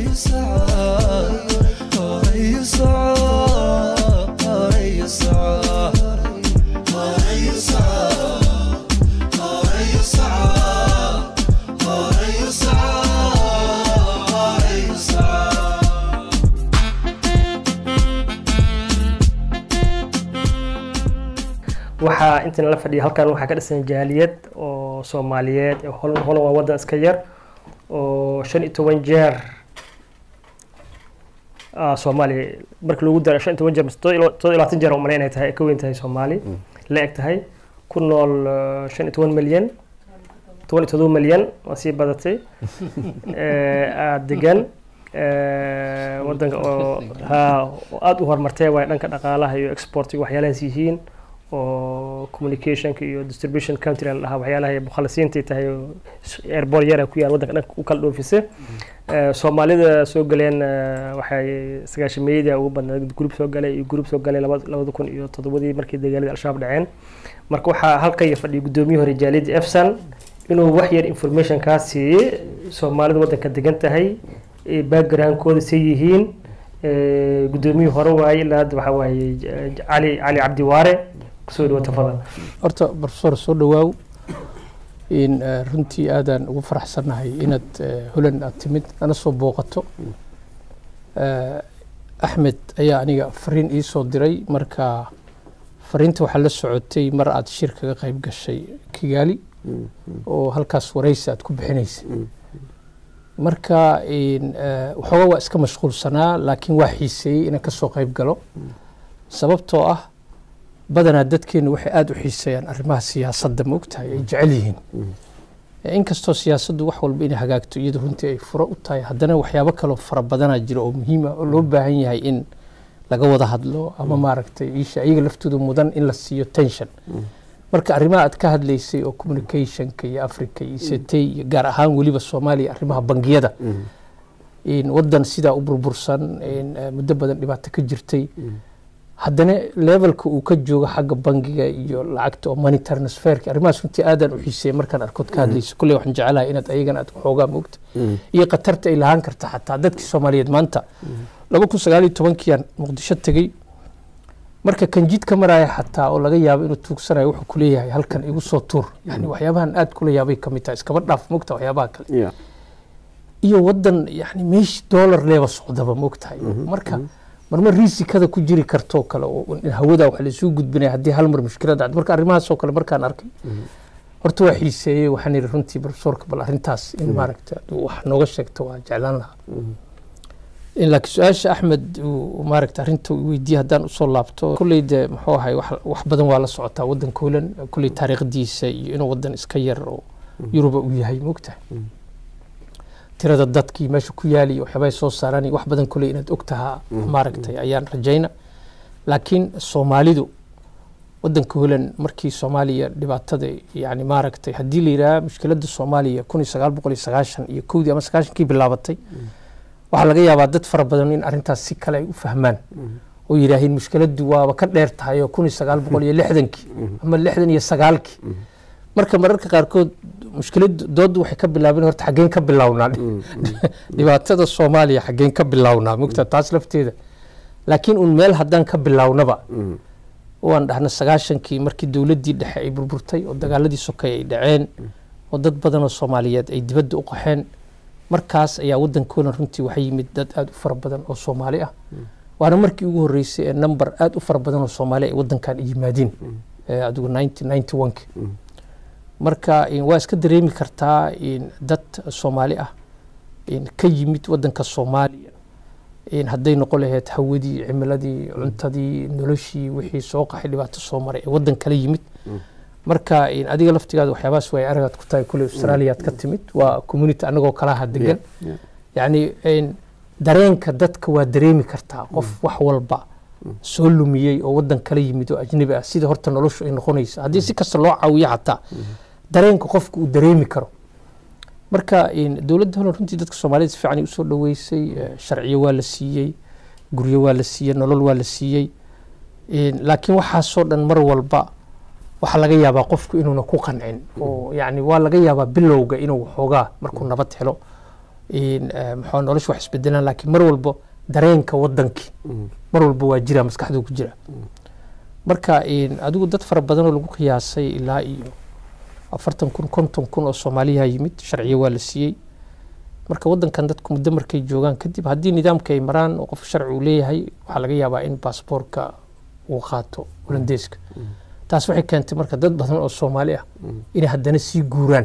waxaa intan la fadhiya halkan waxaa ka dhisan jaaliyad oo soomaaliyeed holan holan waa wadan iska yar oo shan iyo toban jeer soomaaliya markii lagu daro shan iyo toban jeer mise todoba iyo labaatan jeer umaleyn ay tahay ay ka weyn tahay soomaali la eg tahay ku nool shan iyo toban milyan toban iyo todoba milyan waa sii badatay aada degan wadanka oo ha oo aada u horumartay waay dhanka dhaqaalaha iyo exportiga waxyaalahaas yihiin oo communicationka iyo distribution country la dhahaa waxyaalaha ay mukhalisiintay tahay airbor yara ku yaal waddanka dhanka u kala dhoofisa soomaalida soo galeen waxay sagaashameeyadii ugu badnaa group soo galay iyo group soo galay labada kun iyo toddobadii markii dagaaladii al-shabaab dhaceen marka waxaa halkaya fadhiya guddoomiye hore jaaliyadda efsan inuu wax yar information kaa siiyey soomaalida waddanka degan tahay backgroundkooda say yihiin guddoomiyihii hore waaye ilaa hadda waxaa waaye cali cali cabdi waare kusoo dhawo tafadal horta professor soo dhawaaw in runtii aadaan ugu faraxsannahay inaad holand aad timid ana soo booqato axmed ayaa aniga fariin ii soo diray marka fariinta waxaa la socotay mar aad shir kaga qayb gashay kigaali oo halkaas waraysi aad ku bixinaysa marka waxoogaa waa iska mashquulsanaa laakiin waa xiiseeyey inaan kasoo qayb galo sababtoo ah badanaa dadkeenu waxay aada u xiiseeyaan arrimaha siyaasadda ma ogtahay ay jecel yihiin inkastoo siyaasaddu wax walba inay hagaagto iyadu runtii ay furo u tahay haddana waxyaabo kaloo fara badanaa jira oo muhiima oo loo baahan yahay in laga wada hadlo ama maaragtay isha iyaga laftooda mudan in la siiyo tension marka arrimaha aad ka hadlaysay oo communicationka iyo africa iyo setay iyo gaar ahaan weliba soomaaliya arrimaha bangiyada wadan sidaa u burbursan muddo badan dhibaato ka jirtay haddana levelka uu ka joogo xagga bangiga iyo lacagta oo money transferka arrimahaas runtii aadaan u xiiseeya markaan arkood ka hadlayso kulley waxaan jecelahay inaad ayagana aad xoogaa moogta iyo khatarta ay lahaan karta xataa dadkii soomaaliyeed maanta laba kun sagaal iyo tobankiiaan muqdisho tegey marka kan jidka maraya xataa oo laga yaabo inuu tuugsanayo wuxuu kuleeyahay halkan igu soo tuur yani waxyaabahan aad kula yaabay kamid tahay iskaba dhaaf mogta waxyaabaha kale iyo wadan yani meeshi dollar leeba socdaba mogtahay marka marmar riisikada ku jiri kartoo kale oo hawada wax laisuu gudbinaya haddii hal mar mushkilad dhacdo marka arrimahaasoo kale markaan arkay horta waa xiiseeyey waxaan yidhi runtii profesorka bal arrintaas in maaragta wax nooga sheegto waa jeclaan lahaa laakiin su-aasha axmed maaragta arrinta weydiye haddaan usoo laabto kolley de muxuu ahay wax badan waa la socotaa waddanka holan kolley taariikhdiisa iyo inuu waddan iska yar oo yuruba uu yahay moogtahay tirada dadkii meesha ku yaali iyo waxyaabay soo saaraan wax badan kolley inaad og tahaa maaragtay ayaan rajayna laakiin soomaalidu waddanka holan markii soomaaliya dhibaatada yani maaragtay haddii la yidhaha mushkiladda soomaaliya kun iyo sagaal boqol iyo sagaashan iyo kowdii ama sagaashankii bilaabatay waxaa laga yaabaa dad fara badan in arrintaas si kale ay u fahmaan oo yidhaahiin mushkiladdu waaba ka dheer tahay oo kun iyo sagaal boqol iyo lixdankii ama lixdan iyo sagaalkii marka mararka qaarkood mushkiladdu dooddu waxay ka bilaabeen horta xaggeen ka bilownaa dhibaatada soomaaliya xaggeen ka bilownaa mogta taas lafteeda laakiin un meel haddaan ka bilownaba waan dhahna sagaashankii markii dowladdii dhexe ay burburtay oo dagaaladii sokay ay dhaceen oo dad badan oo soomaaliyeed ay dibadda u qaxeen markaas ayaa waddankoodan runtii waxaa yimid dad aada u fara badan oo soomaali ah waana markii ugu horreysay ee number aada u fara badan oo soomaali ay waddankan yimaadiin adigu ninety ninety one-ki marka waa iska dareemi kartaa dad soomaali ah ka yimid waddanka soomaaliya hadday noqon lahayd hawadii cimiladii cuntadii noloshii wixii soo qaxay dhibaato soo maray ee waddan kala yimid marka adiga laftigaada waxyaabahaas way aragaad ku tahay kule australiaad ka timid waa community anagoo kalaha degan yani dareenka dadka waa dareemi kartaa qof wax walba soo lumiyey oo waddan kala yimid oo ajnabi ah sida horta noloshu ay noqonaysa haddii si kasta loo caawiyo xataa dareenka qofka uu dareemi karo marka dowladda holan runtii dadka soomaaliyed si fiican usoo dhaweysay sharciyo waa la siiyey guryo waa la siiyey nolol waa la siiyey laakiin waxaasoo dhan mar walba waxaa laga yaabaa qofku inuuna ku qancin oo yani waa laga yaabaa bilowga inuu waxoogaa markuu nabad helo in, eh, maxaa nolosha wax isbedelaan laakiin mar walba dareenka wadankii mar walba waa jira maskaxdu ku jira marka in, adigu dad fara badan oo lagu qiyaasay ilaa iyo afartan kun konton kun oo soomaaliya yimid sharciyo waa la siiyey marka wadankan dadku muddo markay joogaan kadib haddii nidaamka ay maraan oo qof sharci uu leeyahay waxaa laga yaabaa in baasboorka uu qaato holandeeska taas waxay keentay marka dad badan oo soomaali ah inay haddana sii guuraan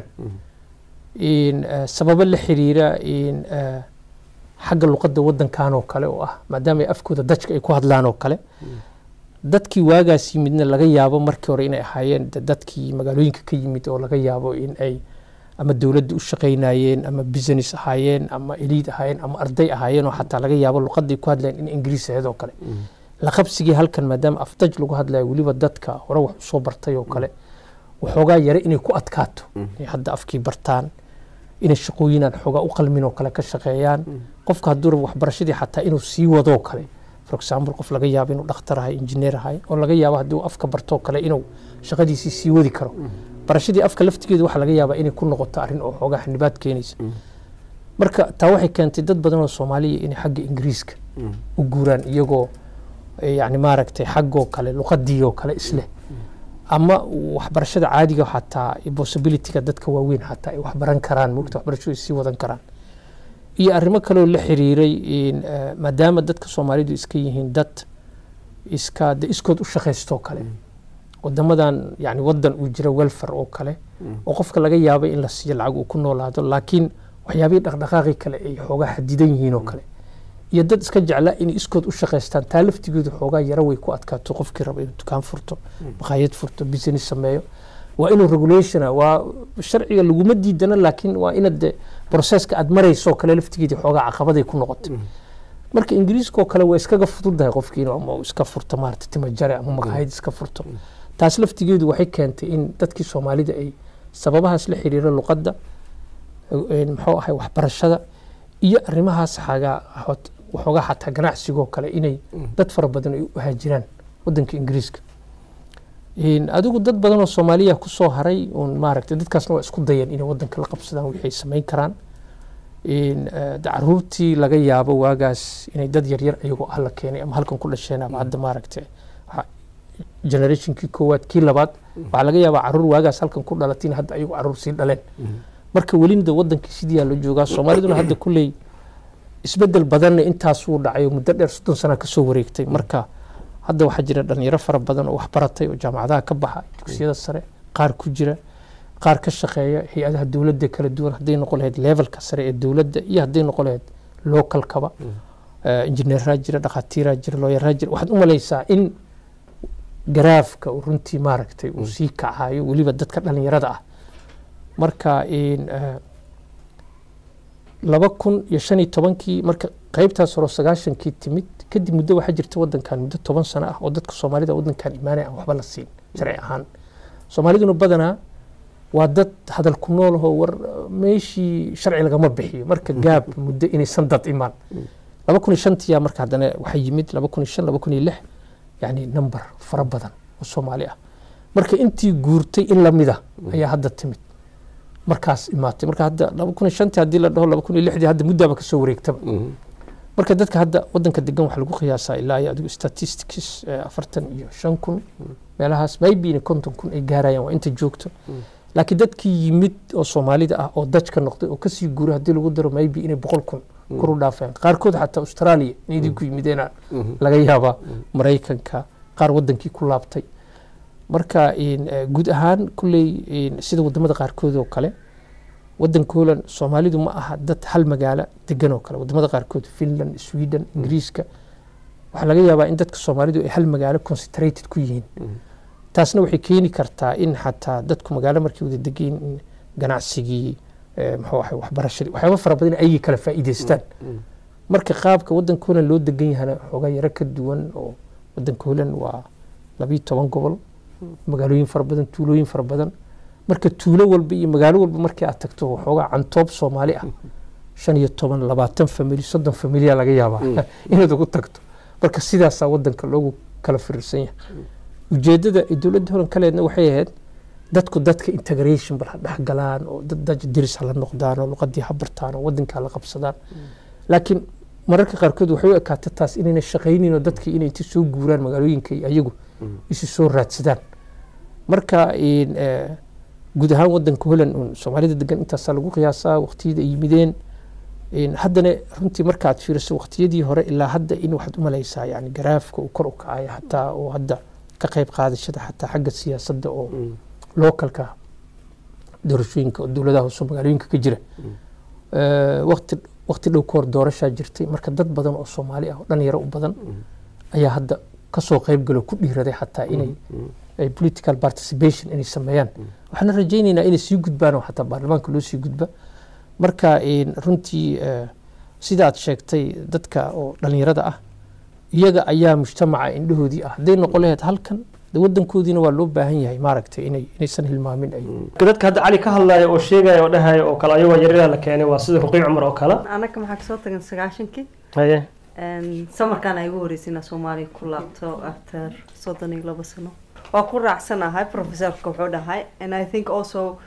in eh, sababo la xiriira in eh, xagga luqadda wadankan oo kale oo ah maadaama ay afkooda dajka ay ku hadlaan oo kale dadkii waagaas yimidna laga yaabo markii hore inay ahaayeen de dadkii magaalooyinka ka yimid oo laga yaabo in ay ama dowladda u shaqaynayeen ama business ahaayeen ama eliid ahaayeen ama arday ahaayeen oo xataa laga yaabo luqaday ku hadlayeen in ingiriis ahayd oo kale la qabsigii halkan maadaama afdaj lagu hadlayo weliba dadka hore wax usoo bartay oo kale waxoogaa yare inay ku adkaato inay hadda afkii bartaan inay shaqooyinaan xoogaa u qalmin oo kale ka shaqeeyaan qofka hadduu rabo waxbarashadii xataa inuu sii wadoo kale for example qof laga yaabo inuu dhakhtar ahay injineer ahay oo laga yaabo haddii uu afka bartoo kale inuu shaqadiisii sii wadi karo barashadii afka laftigeedu waxaa laga yaabaa inay ku noqoto arrin oo xoogaa xanibaad keenaysa marka taa waxay keentay dad badan oo soomaaliya inay xagga ingiriiska u guuraan iyagoo eh, yacni maaragtay xaggoo kale luqadii oo kale isleh ama waxbarashada caadiga xataa possibilityga dadka waaweyn xataa ay waxbaran karaan mogta waxbarashadu ay sii wadan karaan iyo arrimo kaleoo la xiriiray in eh, maadaama dadka soomaalidu iska yihiin dad iska de iskood u shaqaystoo kale wadamadan yani wadan uu jira welfare oo kale oo qofka laga yaabay in la siiyo lacag uu ku noolaado laakiin waxyaabihii dhaqdhaqaaqi kale ay xoogaa xadidan yihiin oo kale iyo dad iska jeclaa inay iskood u shaqaystaan taa laftigeedu xoogaa yaro way ku adkaato qofkii raba inuu dukaan furto maqaayad furto business sameeyo waa inuu regulationa waa sharciga laguma diidana laakiin waa inaad de processka aad marayso kale laftigeedii xoogaa caqabaday ku noqotay marka ingiriiska oo kale waa iskaga fududahay qofkii inuu ama uu iska furto maarata timajare ama maqaayad iska furto taas laftigeedu waxay keentay in dadkii soomaalida ay sababahaas la xiriira luqadda eh, muxuu ahay waxbarashada iyo arrimahaas xagaa hot- waxoogaa xataa ganacsigoo kale inay dad fara badan ay u haajiraan wadanka ingiriiska In adigu dad badan oo soomaaliya kusoo haray un maaragtay dadkaasna waa isku dayeen inay wadanka la qabsadaan wixii ay samayn karaan In, eh, de caruurtii laga yaabo waagaas inay dad yaryar ayagoo ah la keenay ama halkan ku dhasheen ama hadda maaragtay waxa- generationkii koowaad kii labaad waxaa laga yaabaa caruur waagaas halkan ku dhalatay in hadda ayagoo caruur sii dhaleen marka welina de wadankii sidii aa la joogaa soomaaliduna hadda kulley isbedel badanna intaas wuu dhacay oo muddo dheer soddon sana kasoo wareegtay marka hadda waxaa jira dhalinyaro fara badan oo wax baratay oo jaamacadaha ka baxa dugsiyada sare qaar ku jira qaar ka shaqeeya hay-adaha dowladda kala duwan hadday noqon lahayd levelka sare ee dowladda iyo hadday noqon lahayd localkaba Eh, injineeraa jira dhakhaatiiraa jira looyaraa jira waxaad u malaysaa in garaafka uu runtii maaragtay uu sii kacayo weliba dadka dhalinyarada ah marka in eh, laba kun iyo shan iyo tobankii marka qaybtaas hore oo sagaashankii timid kadib muddo waxaa jirta wadankan muddo toban sano ah oo dadka soomaalida wadankan imaanaya aan waxba la siin sharci ahaan soomaaliduna badanaa waa dad hadal ku nool ahoo war eh, meeshii sharci lagama bixiyo marka gaab muddo inaysan dad imaan laba kun iyo shantiyaa marka haddana waxaa yimid laba kun iyo shan laba kun iyo lix yani number fara badan oo soomaali ah marka intii guurtay in lamida ayaa hadda timid markaas imaatay marka hadda laba kun iyo shantii haddii la dhaho laba kun iyo lixdii hadda muddaaba kasoo wareegtaba marka dadka hadda wadanka degan waxaa lagu qiyaasaa ilaa iyo adigu statistics eh, afartan iyo shan kun meelahaas maybe in konton kun ay gaarayaan waa inta joogto laakiin dadkii yimid oo soomaalida ah oo dajka noqday oo kasii guuray haddii lagu daro maybe inay boqol kun kor u dhaafeen qaarkood xataa australia inay ku yimideena laga yaabaa maraykanka qaar wadankii ku laabtay marka in, eh, guud ahaan kulley in, sida wadamada qaarkood oo kale wadanka holland soomaalidu ma aha dad hal magaalo degan oo kale wadamada qaarkood finland sweden ingiriiska waxaa laga yaabaa in dadka soomaalidu ay hal magaalo concentrated ku yihiin taasna waxay keeni kartaa in xataa dadku magaalo markay wada degayin in ganacsigii eh, muxuu ahay waxbarashadii waxyaaba fara badan ayay kala faa'iidaystaan marka qaabka wadanka holland loo degan yahana xoogaa yaro ka duwan oo wadanka holland waa labiyo toban gobol magaalooyin fara badan tuulooyin fara badan marka tuulo walba iyo magaalo walba markii aad tagto waxoogaa cantoob soomaali ah shan iyo toban labaatan famili soddon familiya laga yaabaa inaad ugu tagto marka sidaasaa wadanka loogu kala firirsan yahay ujeedada ay dowladda holan ka leedna waxay ahayd dadku dadka integration bal ha dhexgalaan oo dad dad diris hala noqdaan oo luqadii ha bartaan oo wadanka hala qabsadaan laakiin mararka qaarkood waxay u ekaata taas inayna shaqaynin oo dadka inay inta soo guuraan magaalooyinka iyo ayagu isu soo raadsadaan marka in, eh, guud ahaan wadanka holland un soomaalida degan intaasaa lagu qiyaasaa waqtiyada ay yimideen In haddana runtii markaad fiiriso waqtiyadii hore ilaa hadda in waxaad u malaysaa yani garaafka uu kor u kacaya xataa oo hadda ka qayb qaadashada xataa xagga siyaasadda oo localka doorashooyinka oo dowladaha hoose oo magaalooyinka ka jira Eh, waqti waqti dhow ka hor doorashaa jirtay marka dad badan oo soomaali ah oo dhalinyaro u badan ayaa hadda kasoo qayb galo ku dhiiraday xataa inay ay political participation inay sameeyaan waxaana rajaynaynaa inay sii gudbaan oo xataa baarlamaanka loo sii gudba marka in runtii eh, sida aad sheegtay dadka oo dhalinyarada ah iyaga ayaa mujtamaca indhahoodii ah hadday noqon lahayd halkan de wadankoodiina waa loo baahan yahay maaragtay inay inaysan hilmaamin ay dadka hadda cali ka hadlaya oo sheegaya oo dhahaya oo kale ayagoo yaryara la keenay waa sida ruqiy cumar oo kale anaka maxaa kasoo tagan sagaashankii haye samarkaan ay ugu horreysay inaa soomaaliya ku laabto after soddon iyo labo sano waa ku raacsanahay professorka wuxuu dhahay and i think also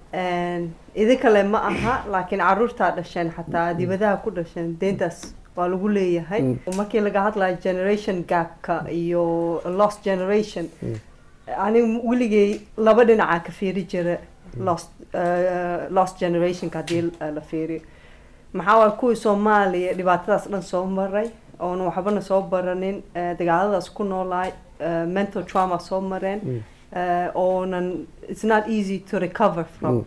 idinkale ma aha laakiin caruurtaa dhasheen xataa dibadaha ku dhasheen deentaas waa lagu leeyahay markii laga hadlayo generation gapka iyo lost generation aniga weligay laba dhinacaa ka fiiri jira lost uh, lost generationka haddii la fiiriyo maxaa waay kuwii soomaaliya dhibaatadaas dhan soo maray oona waxbana soo baranin eh, dagaaladaas ku noolaay eh, mental trauma soo mareen eh, oonan it's not easy to recover from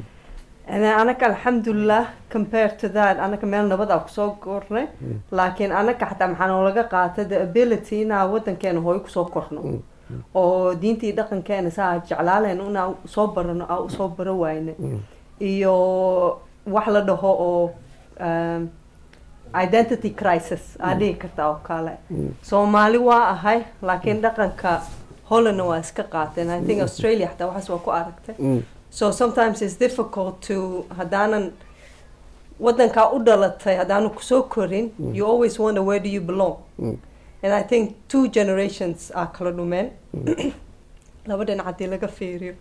and then anaka alxamdulilah compared to that anaka meel nabad aa kusoo kornay laakiin anaka xataa maxaa noolaga qaatay the ability inaa wadankeena hooyo kusoo korno oo diintii dhaqankeena saa jeclaaleen inaa soo barano aa usoo baro wayne iyo wax la dhaho oo um, identity crisis aa dhihi kartaa oo kale soomaali waa ahay laakiin dhaqanka hollandna waa iska qaateen i think australia xataa waxaas waa ku aragtay so sometimes it's difficult to haddaanan wadankaa u dhalatay haddaanu kusoo korin you always wonder where do you belong and i think two generations aa kala dhumeen laba dhinac haddii laga fiiriyo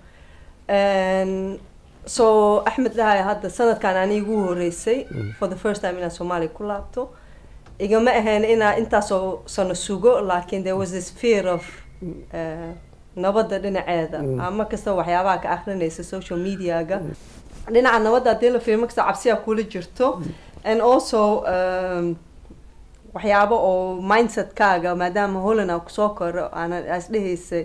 And so axmed dhahaya hadda sanadkan ani igu horeysay for the first time inaan soomaaliya ku laabto igama ahayn inaa intaasoo sano sugo laakiin there was this fear of uh, nabadda dhinaceeda ama kasta waxyaabaha ka akrinaysa social mediaga dhinaca nabadda haddii la fiirmo kasta cabsiyaa kula jirto and also um, waxyaabo oo mindsetkaaga maadaama holland aan kusoo koro aanan as dhehaysay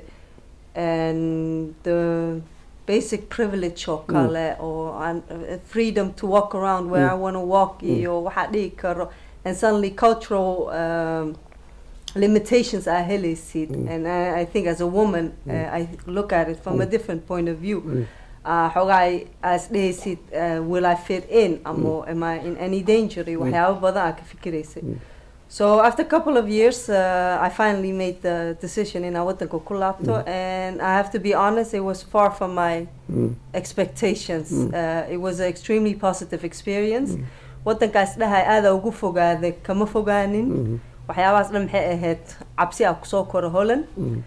and the basic privilege oo kale oo aan uh, freedom to walk around where I want to walk iyo waxaa dhihi karo and suddenly cultural um, limitations are helaysid and I, I think as a woman uh, I look at it from a different point of view uh, xoogaa as dhehaysid uh, will I fit in ama am I in any danger iyo waxyaabo badan aa ka fikiraysay So after a couple of years, uh, I finally made the decision in wadanka ku laabto, and I have to be honest, it was far from my expectations. Uh, it was an extremely positive experience. Wadankaas dhahay aada ugu fogaaday kama fogaanin. waxyaabahaas dhan maxay ahayd cabsi aa kusoo koro holland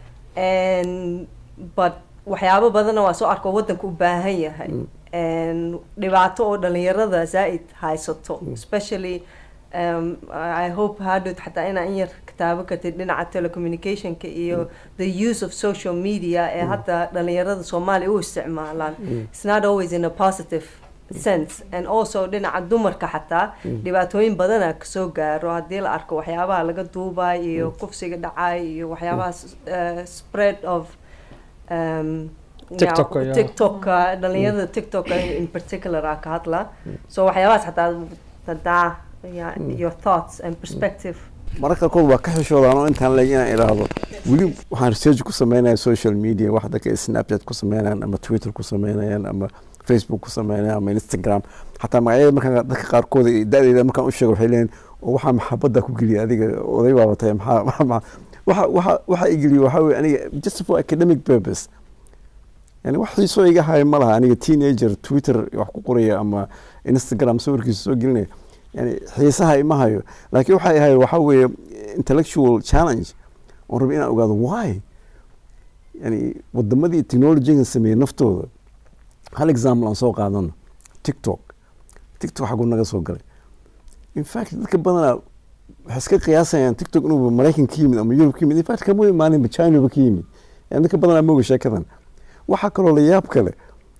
and but waxyaabo badanna waa soo arko wadanka u baahan yahay and dhibaato oo dhalinyarada zaa-id haysato especially um, I hope hadhood xataa inaa in yar kitaabo kartid dhinaca telecommunicationka iyo the use of social media ee hadda dhalinyarada soomaaliya u isticmaalaan it's not always in a positive sense and also dhinaca dumarka xataa dhibaatooyin badana kasoo gaaro haddii la arko waxyaabaha laga duubay iyo kufsiga dhacay iyo waxyaabaha uh, spread of um, TikTok, yeah. tiktoka dhalinyarada tiktoka in particular aa ka hadla so waxyaabahaas xataa hadaa yeah, your thoughts and perspective mararka qaarkood waa ka xishoodaan oo intaan leeg inaan idhaahdo weli waxaan research ku sameynaya social media wax dadka snapchat ku sameynayaan ama twitter ku sameynayaan ama facebook ku sameynayaan ama instagram xataa magacyada markaan dadka qaarkood da-deeda markaan u sheego waxay leeyihin oo waxaa maxabadda ku geliya adiga oday baaba tahay maxaa maxaa waxa waxa waxa igeliya waxaa weye aniga just for academic purpose yani wax xiisoo iga haya ma laha aniga teenager twitter wax ku qoraya ama instagram sawirkiisa soo gelinaya yani xiisaha ima hayo laakiin waxay ahayd waxaa weeye intellectual challenge oon rabay inaan ogaado why yani wadamadii technologyga sameeyey naftooda hal example aan soo qaadano tiktok tiktok xaguu naga soo galay in fact dadka badanaa waxay iska qiyaasayaan tiktok inuu maraykan ka yimid ama yurub ka yimid in fact kama imaaninba chinaba ka yimid yani dadka badanaa mooga sheekadan waxaa kaloo la yaab kale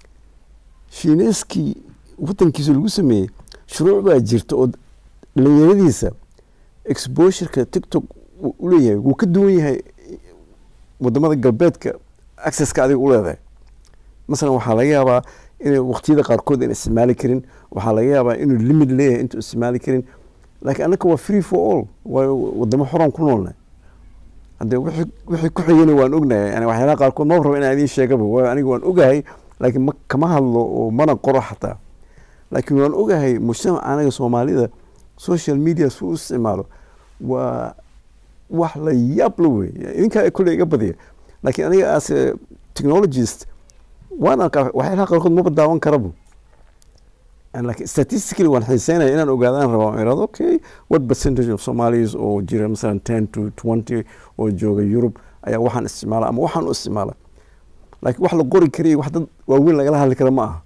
shiineyskii wadankiisa lagu sameeyey shuruuc baa jirta oo dhalinyaradiisa exposureka tiktok uu u leeyahay wuu ka duwan yahay wadamada galbeedka accesska adiga u leedahay masalan waxaa laga yaabaa inay waqtiyada qaarkood aan isticmaali karin waxaa laga yaabaa inuu limit leeyahay intuu isticmaali karin laakiin annaka waa free for all waayo wadamo xoran ku noolnahay haddee wixii wixii ku xigana waan ognahay yani waxyaalaha qaarkood ma rabo inaan idiin sheegaba waayo aniga waan ogahay laakiin ma kama hadlo oo mana qoro xataa laakiin waan ogahay mujtamac anaga soomaalida social media si u isticmaalo waa wax la yaab la wey idinkaa kule iga badiya laakiin aniga as a technologist waan arkaa waxyaalaha qaarkood maba daawan karabo laakiin statistically waan xiiseynaya inaan ogaadaan rabaa aan irahdo okay what percentage of somalis oo jira masalan ten to twenty oo jooga yurub ayaa waxaan isticmaala ama waxaan u isticmaala laakiin wax la qori kariya wax dad waaweyn lagala hadli kara ma aha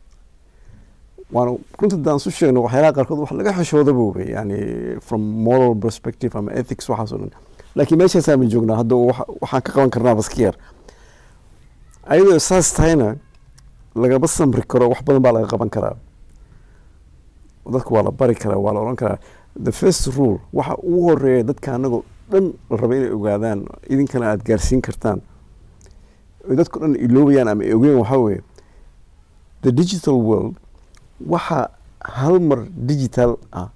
waana runta daan su sheegno waxyaalaha qaarkood wax laga xishoodaba wey yani from moral perspective ama ethics waxaas oo dhan laakiin meeshaasaa ma joognaa hadda waxaan ka qaban karnaa baska yar ayadoo saas tahayna lagama samri karo wax badan baa laga qaban karaa dadka waa la bari karaa waa la odhan karaa the first rule waxa ugu horeeya dadka anagoo dhan la raba inay ogaadaan idinkana aada gaarsiin kartaan oy dadku dhan iloobayaan ama ogeyn waxaa weeye the digital world waxa hal mar digital ah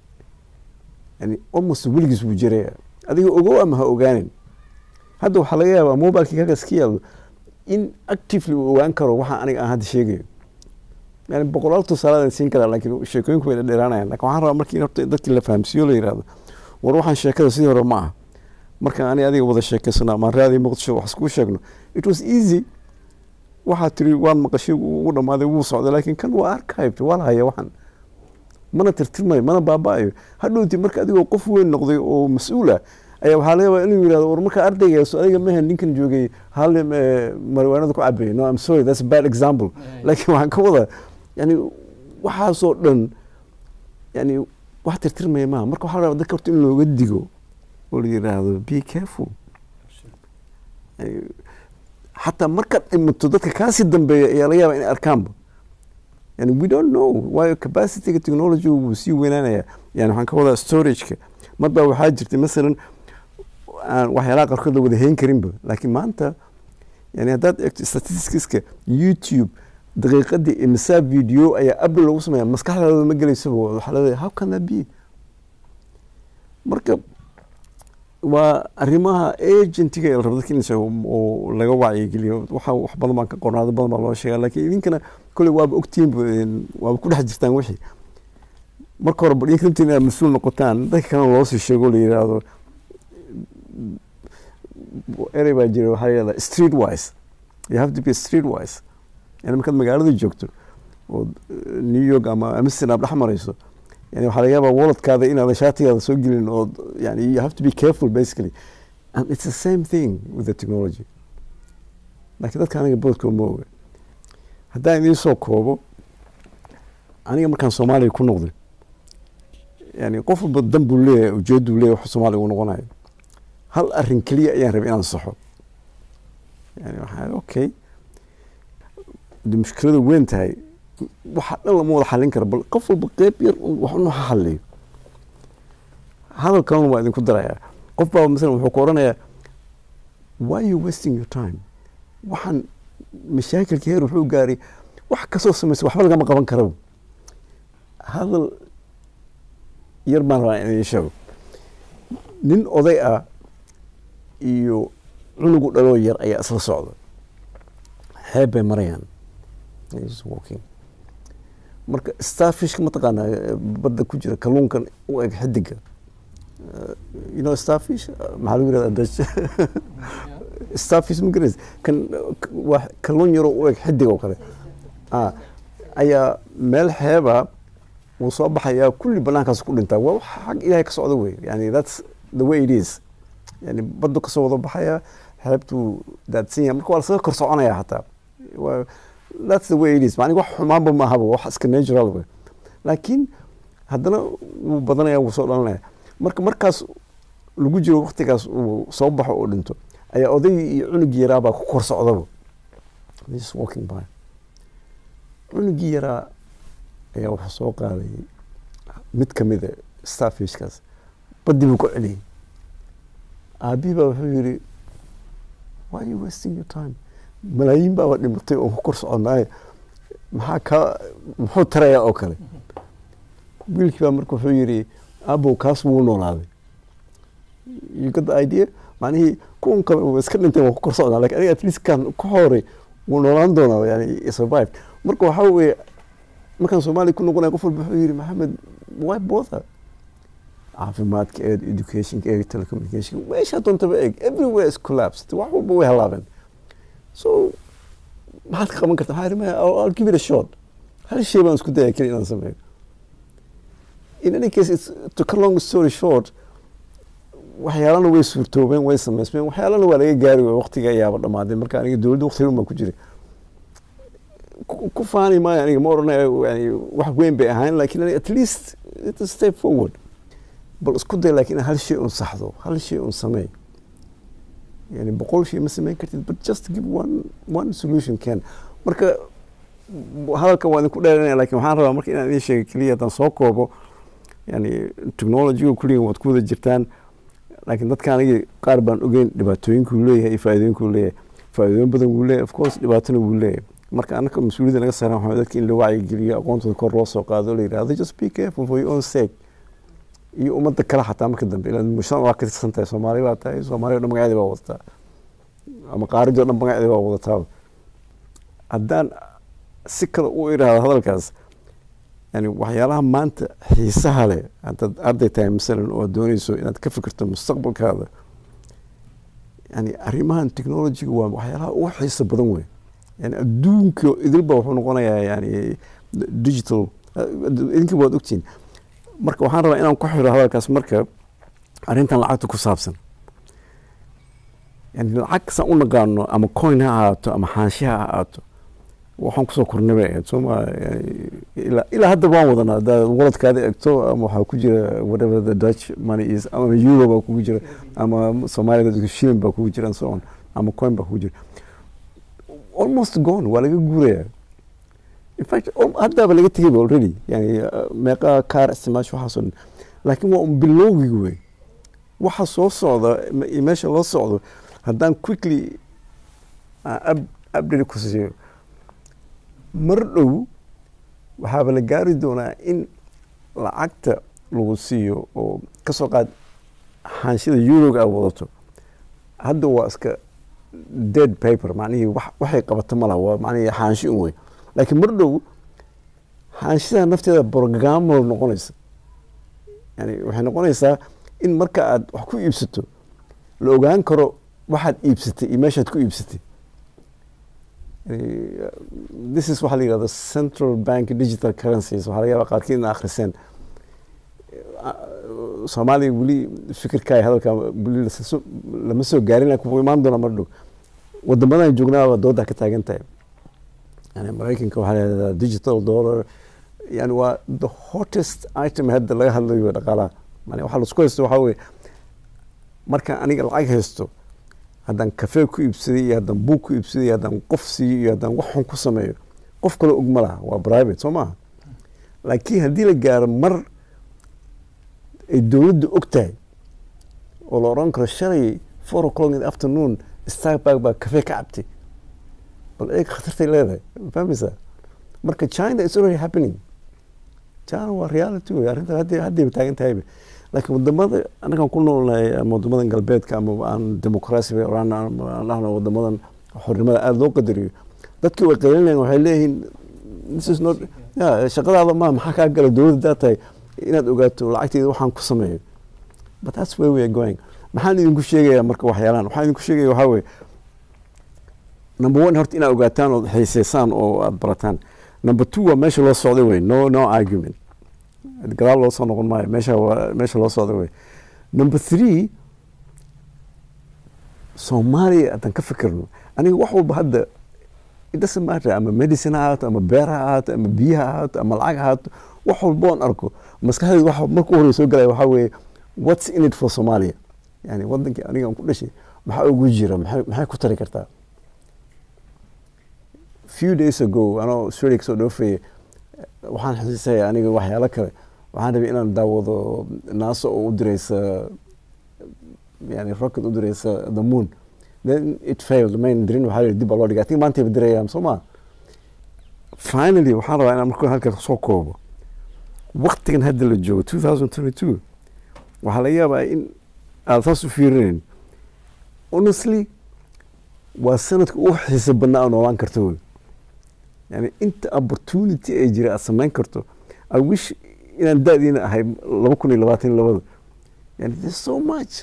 yani almost weligiis buu jiraya adiga ogow ama ha ogaanin hadda waxaa laga yaabaa mobilekii halkaas ka yaalo in actively uu ogaan karo waxa aniga aan hadda sheegayo yani boqolaal tusaaladan siin karaa laakiin sheekooyinku way dheeraanayaan lakin waxaan rabaa markii horta dadkii la fahamsiiyo la yihahdo war waxaan sheekada sidii hore ma aha markaan ani adiga wada sheekeysano ama raadii muqdisho wax iskuu sheegno it was easy waxaa tiri waan maqashay ugu dhammaaday wuu socday laakiin kan waa archived waa la haya waxan mana tirtirmayo mana baaba-ayo hadhowti marka adigoo qof weyn noqday oo mas-uul ah ayaa waxaa laga yaabaa inuu yirahdo war marka ardaygaas adiga mahan ninkan joogay hal mariwaanada ku cabeeyay no I'm sorry that's a bad example laakiin waxaan ka wadaa yani waxaasoo dhan yani wax tirtirmaya maaha marka waxaa la rabaa dadka horta in looga digo oo la yiraahdo be careful xataa markaad dhimato dadka kaasii dambeeya ayaa laga yaabaa inay arkaanba yani we don't know waayo capacityga technology wuu sii weynaanaya yani waxaan ka wadaa storageka mar baa waxaa jirtay masalan aan waxyaalaha qaarkood la wada hayn karinba laakiin maanta yani haddaad eegto statisticska youtube daqiiqadii imisa video ayaa upload lagu sameeya maskaxdaada ma gelaysaba waxaa leedahay how can that be marka waa arrimaha agentiga la rabo dadka in oo laga wacyigeliyo waxa wax badan baan ka qornaado badan baa loo sheegaa laakiin idinkana kolley waaba ogtihiin waaba ku dhex jirtaan wixii marka hore bal idinka rabtiin inaad mas-uul noqotaan dadka kalena loo sii sheego la yidhaahdo erey baa jira waxaa yidhahdaa street wise you have to be street wise yani markaad magaalada joogto oo new york ama amsterdam dhex marayso yani waxaa laga yaabaa walletkaada inaada shaatigaada soo gelin oo yani you have to be careful basically and it's the same thing with the technology laakiin dadka aniga boodka ma oga haddaan idiin soo koobo aniga markaan soomaaliya ku noqday yani qof walba dan buu leeyahay ujeeduu leeyahay wax soomaaliya uu noqonayo hal arrin keliya ayaan rabay inaan saxo yani waxaa okay de mushkilada weyn tahay waxa dhan lama wada xallin kara bal qof walba qeyb yar wax unu ha hadliyo hadal kalena waa idinku darayaa qof baa masalan wuxuu ku odhanayaa why you wasting your time waxaan mashaakilka heer wuxuu gaaray wax kasoo samaysa waxba lagama qaban karaba hadal yar baan rabaa in idin sheego nin oday ah iyo cunugu dhaloo yar ayaa isla socda xeeb bay marayaan walking marka starfishka mataqaanaa badda ku jira kalluunkan u eg xidiga you know starfish maxaa lagu yirahdaa dutch starfish ma garanaysa kan waa kalluun yaroo u eg xidig oo kale ah ayaa meel xeeba wuu soo baxayaa kulli banaankaas ku dhintaa waa wax xag ilaahay ka socda wey yani that's the way it is yani baddu kasoo wada baxaya xeebtuu daadsan yahay marka waa lasaga kor soconaya xataa Waa- that's the way it is macni wax xumaanba ma ahaba wax iska natural wey laakiin haddana wuu badanaya wuu soo dhalanaya marka markaas lagu jiro waktigaas uu soo baxo oo dhinto ayaa odaygii iyo cunugii yaraa baa ku kor socdaba They're just walking by cunugii yaraa ayaa wuxuu soo qaaday mid ka mid a starfishkaas badii buu ku celiyey aabihii baa wuxuu yidhi why are you wasting your time malaayiin baaba dhimatay oo ku kor soconaaye maxaa ka muxuu tarayaa oo kale wiilkii baa marka wuxuu yidhi aabow kaas wuu noolaaday you got the idea macnihii kuwan kale waa iska dhintay waa ku kor socdaa lakin aniga at least kan ku horay wuu noolaan doonaa yani survive marka waxaa weeye markaan soomaaliya ku noqonaya qof walba wuxuu yidhi maxamed why bother caafimaadka eeg educationka eeg telecommunication meeshaa doontaba eeg everywhere is collapsed wax walba way halaabeen so maxaad ka qaban kartaa maxaa yidhi maya I'll, I'll give it a shot hal shay baan isku daya keli inaan sameeyo in any case it's, to cut long story short waxyaalana way suurtoobeen way samaysmeen waxyaalana waa laga gaari waay waqtiga ayaaba dhamaaday marka aniga dowladda waqtigan baan ku jiray ku ku faani maayo aniga ma odhanayo yani wax weyn bay ahayn lakin aniga at least it's a step forward bal isku day laakiin hal shay un saxdo hal shay un sameey yani boqol shay ma sameyn kartid but just give one one solution can marka hadalka waa idinku dheeranaya lakin waxaan rabaa marka inaan idin sheega keliya haddaan soo koobo yani technologyga kulligan waad ku wada jirtaan laakiin dadka aniga qaar baan ogeyn dhibaatooyinkuu leeyahay iyo faa'iidooyinkuu leeyahay faa'iidooyin badan wuu leeyahay of course dhibaatona wuu leeyahay marka anaka mas-uuliyadda naga saaran waxaa dadka in la wacyigeliyo aqoontooda kor loo soo qaado la yidhahdo just be careful for your own sake iyo ummadda kale xataa marka dambe ilaan mujtamac waa ka tirsan tahay soomaali baa tahay soomaali o dhan magaceeda baa wadataa ama qaaridii o dhan magaceeda baa wadataa haddaan si kale u idhaahdo hadalkaas yani waxyaalaha maanta xiisaha leh haddaad arday tahay masalan oo dooneyso inaad ka fikirto mustaqbalkaada yani arrimahan technologyga waa waxyaalaha ugu xiisa badan wey yani adduunka idilba wuxuu noqonayaa yani digital idinka waad ogtihin marka waxaan rabaa inaan ku xiro hadalkaas marka arrintan lacagta ku saabsan yani lacag saan u naqaano ama coin ha ahaato ama xaanshe ha ahaato waxaan kusoo kornay bay ahayd sooma ilaa ilaa hadda waan wadanaa haddaad waladkaada egto ama waxaa ku jira whatever the dutch money is ama euro baa kugu jira ama soomaalida shilin baa kugu jira and so on ama coin baa kugu jira almost gone waa laga guuraya in fact haddaaba laga tegayba already yani meeqa kaar isticmaasho waxaasoo dhan laakiin waa un bilowgii wey waxa soo socda iyo meesha loo socdo haddaan quickly update ku siiyo mar dhow waxaaba la gaari doonaa in lacagta lagu siiyo oo ka soo qaad xaanshida euroga aad wadato hadda waa iska dead paper macnihii waxay qabato ma laha waa macnihii xaanshi un wey laakiin mar dhow xaanshidaa nafteeda programmal noqonaysa yani waxay noqonaysaa in marka aad wax ku iibsato la ogaan karo waxaad iibsatay iyo meeshaad ku iibsatay this is waxaa la yihahda central bank digital currencies waxaa laga yaaba qaarkiid ina akhriseen soomaaliya weli fikirkaa hadalka weli lama soo gaarin laakiin wuu imaan doonaa mar dhow wadamadan joognaaba doodaa ka taagan tahay yani maraykanka waxaa la yihahdaa digital dollar yani waa the hottest item hadda laga hadlayo dhaqaalaha yani waxaa laisku haysto waxaa weye markaan aniga lacag haysto haddaan kafee ku iibsaday iyo haddaan buug ku iibsaday iyo haddaan qof siiyo iyo haddaan wax xun ku sameeyo qof kale og ma laha waa private soo maaha laakiin haddii la gaaro mar ay dowladda og tahay oo la odhan karo shalay four o'clock in the afternoon starbuck baa kafee ka cabtay bal eeg khatartay leedahay fahmaysaa marka china is already happening china waa reality wey arrintan hadda haddayba taagan tahayba laakiin wadamada anagaan ku noolnahay ama wadamadan galbeedka ama aan demoqraasi bay oraan aan dhahno wadamadan xornimada aada loo qadariyo dadkii way qaylinayaan waxay leeyihiin this is not ya shaqadaada ma maxaa kaa gala dowladda daa tahay inaad ogaato lacagteeda waxaan ku sameeyo but that's where we are going maxaan idinku sheegayaa marka waxyaalaan waxaan idinku sheegaya waxaa weye number one horta inaad ogaataan ood xiiseysaan oo aada barataan number two waa meesha loo socday wey no no argument gadaal loo soo noqon maayo meesha waa meesha loo socda wey number three soomaaliya haddaan ka fikirno aniga wax walba hadda it doesn't matter ama medicine ha ahaato ama beer ha ahaato ama biyo ha ahaato ama lacag ha ahaato wax walba oon arko maskaxdayda waxa marka u horey soo galaya waxaa weeye what's in it for somalia yani wadankii aniga aan ku dhashay maxaa ugu jira maxay maxay ku tari kartaa few days ago anoo australia kasoo dhoofaya waxaan xasuusaya aniga waxyaalo kale waxaan rabay inaan daawado naaso oo u direysa yani rocket u direysa the moon then it failed mayn dirin waxaa la dib baa loo dhigay I think maantayba dirayaan soo ma finally waxaan rabaa inaan marka halka soo koobo waktigan hadda la joogo 2022 waxaa laga yaabaa in aad saas u fiirinayn honestly waa sanadka ugu xiisa badnaa aad noolaan karto wey yani inta opportunity ay jira aad samayn karto i wish inaan da-diina ahay laba kun iyo labaatan iyo labada yani there's so much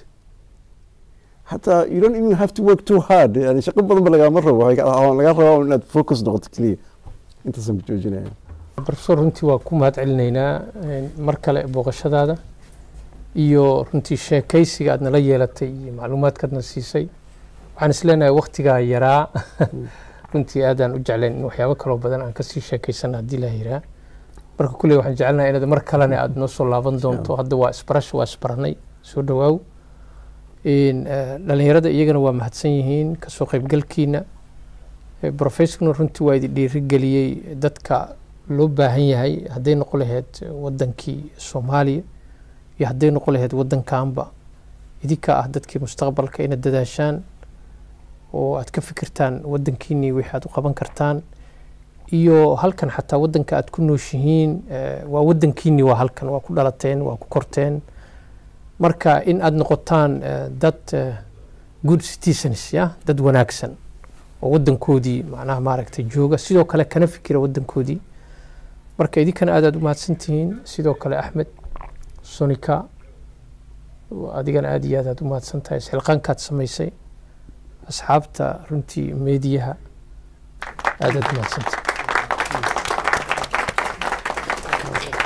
hataa you don't even have to work too hard yani shaqo badan ba lagama rabo waxaa laga rabaa inaad focus noqoto keliya intaasaan ku joojinaya professor runtii waa ku mahad celinaynaa mar kale booqashadaada iyo runtii sheekaysiga aad nala yeelatay iyo macluumaadkaadna siisay waxaan isleenahay waktigaa yaraa runtii aadaan u jeclayn in waxyaabo kaloo badan aan kasii sheekaysana haddii la yiraa marka kulley waxaan jecelnahay inaad mar kalena aad noo soo laaban doonto hadda waa isbarash waa isbaranay soo dhawaaw dhalinyarada iyagana waa mahadsan yihiin kasoo qaybgalkiina professorna runtii waa idi dhiirigeliyey dadka loo baahan yahay hadday noqon lahayd wadankii soomaaliya iyo hadday noqon lahayd wadankaanba idinka ah dadkii mustaqbalka inaad dadaashaan oo aad ka fikirtaan wadankiinii wixii aad u qaban kartaan iyo halkan xataa wadanka aad ku nooshihiin waa wadankiinii waa halkan waa ku dhalateen waa ku korteen marka in aad noqotaan dad good citizens ya dad wanaagsan oo wadankoodii macnaha maaragtay jooga sidoo kale kana fikira wadankoodii marka idinkana aad aad u mahadsantihiin sidoo kale axmed sonika adigana aad iyo aad aad u mahadsan tahay isxilqaankaad samaysay asxaabta runtii meediyaha aad aad u mahadsantahay